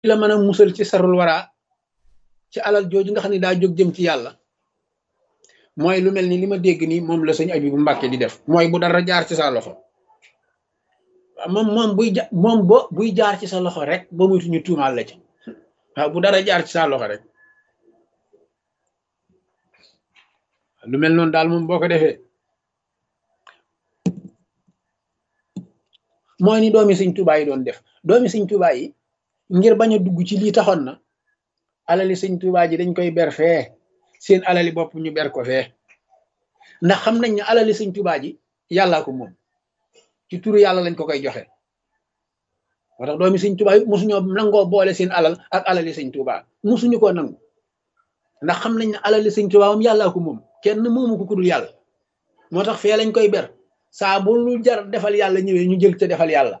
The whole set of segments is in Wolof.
la mën a musal ci sarul wara ci alal jooju nga xam ne daa jóg jëm ci yàlla mooy lu mel ni li ma dégg nii moom la sëñ Abibu Mbàkke di def mooy bu dara jaar ci sa loxo moom moom buy ja moom bo buy jaar ci sa loxo rek ba muytu ñu tuumaal la ci waaw bu dara jaar ci sa loxo rek lu mel noonu daal moom boo ko defee mooy ni doomi sëñ Tuubaa yi doon def doomi sëñ Tuubaa yi ngir bañ a dugg ci lii taxoon na alali sëñ Tuubaa ji dañ koy ber fee seen alali bopp ñu ber ko fee ndax xam nañ ne alali sëñ Tuubaa ji yàllaa ko moom ci turu yàlla lañ ko koy joxe moo tax doomi sëñ Tuubaa yi mosuñoo nangoo boole seen alal ak alali sëñ Tuubaa mosuñu koo nangu ndax xam nañ ne alali sëñ Tuubaa moom yàllaa ko moom kenn moomu ko kudul yàlla moo tax fee lañ koy ber saa bu lu jar defal yàlla ñëwee ñu jël te defal yàlla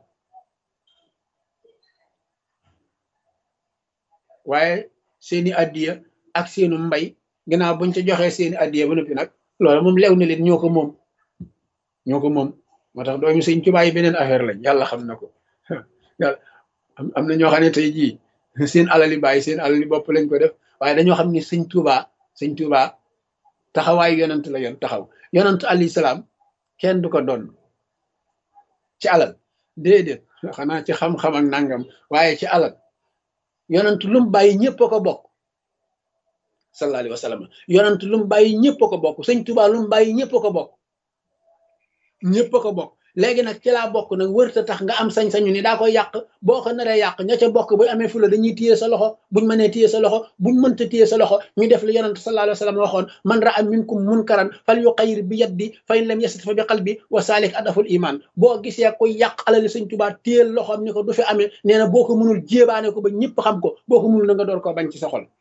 waaye seeni addiya ak seenu mbay ginnaaw buñ ca joxee seeni addiya ba noppi nag loolu moom lew na leen ñoo ko moom ñoo ko moom moo tax doomi sëñ Tuubaa yi beneen affaire lañ yàlla xam na ko yàlla am na ñoo xam ne tey jii seen alali bàyyi seen alali bopp lañ ko def waaye dañoo xam ni sëñ Tuubaa sëñ Tuubaa taxawaayu yonant la yoon taxaw yonant alayhi salaam kenn du ko doon ci alal déedéet xanaa ci xam-xam ak nangam waaye ci alal yonant lu mu bàyyi ñëpp a ko bokk sallallahu alayhi wa sallam yonant lu mu bàyyi ñëpp a ko bokk sëñ Tuubaa lu mu bàyyi ñëpp a ko bokk ñëpp a ko bokk léegi nag ci laa bokk nag wërta tax nga am sañ-sañu ni daa koy yàq boo ko naree yàq ña ca bokk bu amee fula dañuy téye sa loxo buñ mënee téye sa loxo buñ mënta téye sa loxo ñu def li yonent sallallahu alayhi wa sallam waxoon man ra'a minkum munkaran fal yuqayyir bi yaddi fa in lam yastati fa bi qalbi wa salik adaful iman boo gisee koy yàq alali sëñ Tuubaa téyel loxoom ni ko du fi amee nee na boo ko mënul jéebaane ko ba ñëpp xam ko boo ko mënul na nga door koo bañ ci sa xol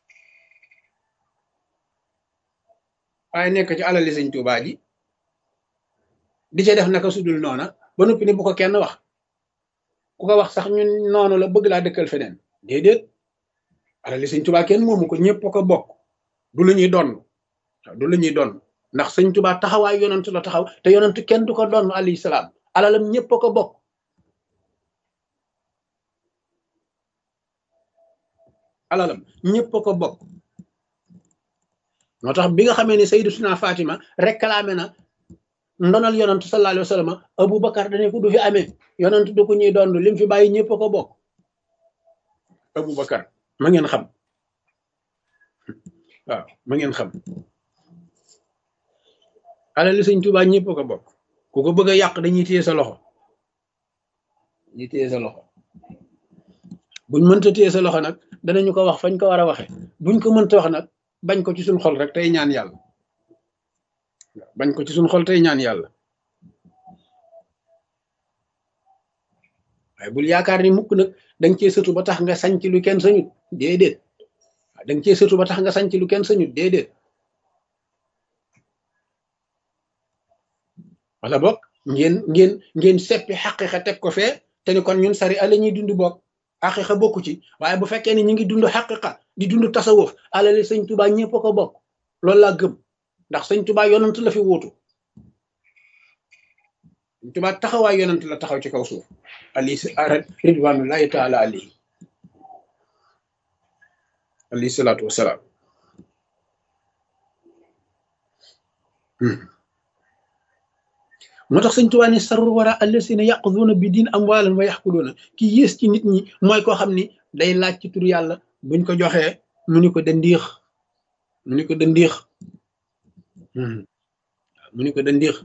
waaye nekk ci alali sëñ Tuubaa ji di ca def naka sudul noona ba noppi ni bu ko kenn wax ku ko wax sax ñun noonu la bëgg laa dëkkal feneen déedéet alali sëñ Tuubaa kenn moomu ko ñëpp ko bokk du lu ñuy donn du lu ñuy donn ndax sëñ Tuubaa taxawaay yonent la taxaw te yonent kenn du ko donn alayhi salaam alalam ñëpp ko bokk alalam ñëpp ko bokk moo tax bi nga xamee ne Sayyidatuna Fatima réclamé na ndonal yonantu sallallahu alayhi wa sallam Aboubacar dane ko du fi amee yonantu du ko ñuy doon lim fi bàyyi ñëpp ko bokk Aboubacar ma ngeen xam waaw ma ngeen xam alali sëñ Tuubaa ñëpp ko bokk ku ko bëgg a yàq dañuy téye sa loxo dañuy téye sa loxo buñ mënta téye sa loxo nag danañu ko wax fañ ko war a waxe buñ ko mënta wax nag bañ ko ci suñ xol rek tey ñaan yàlla bañ ko ci suñ xol tey ñaan yàlla waaye bul yaakaar ni mukk nag danga cee sëtu ba tax nga sañc lu kenn sañut déedéet waaw danga cee sëtu ba tax nga sañc lu kenn sañut déedéet wala boog ngeen ngeen ngeen seppi xaqiqa teg ko fee te ni kon ñun sari ala ñuy dund bokk xaqiqa bokku ci waaye bu fekkee ni ñu ngi dund xaqiqa di dund tasawuf alali sëñ Tuubaa ñëpp ko bokk loolu laa gëm ndax sëñ Tuubaa yonant la fi wuutu sëñ Tuubaa taxawaay yonant la taxaw ci kaw suuf ali ridwanullahi taala alayhi alayhi salaatu wasalaam moo tax sëñ Tuubaa ne sarur wara allasina yaquduuna bi diin amwaalan wa yaxkuluuna ki yées ci nit ñi mooy koo xam ni day laaj ci tur yàlla buñ ko joxee mu ni ko dandiix mu ni ko dandiix mu ni ko dandiix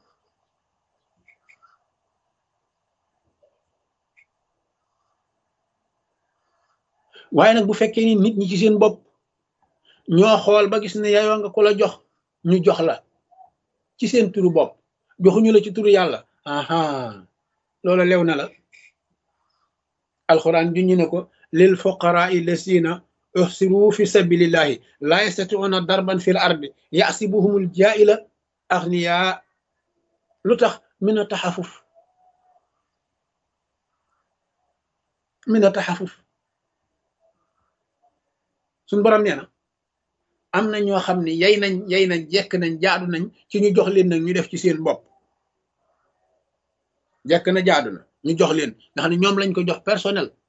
waaye nag bu fekkee ni nit ñi ci seen bopp ñoo xool ba gis ne yayoo nga ko la jox ñu jox la ci seen turu bopp joxuñu la ci turu yàlla aha loola lew na la alxuraan juñu ne ko lil fuqaraa lasina uhsiru fi sabilillahi laa yastatiuna darban fil ardi yasibuhumul jaila agniya lu tax min a taxafuf min a taxafuf suñ borom nee na am na ñoo xam ne yay nañ yay nañ jekk nañ jaadu nañ ci ñu jox leen nag ñu def ci seen bopp jekk na jaadu na ñu jox leen nga xam ne ñoom lañ ko jox personnel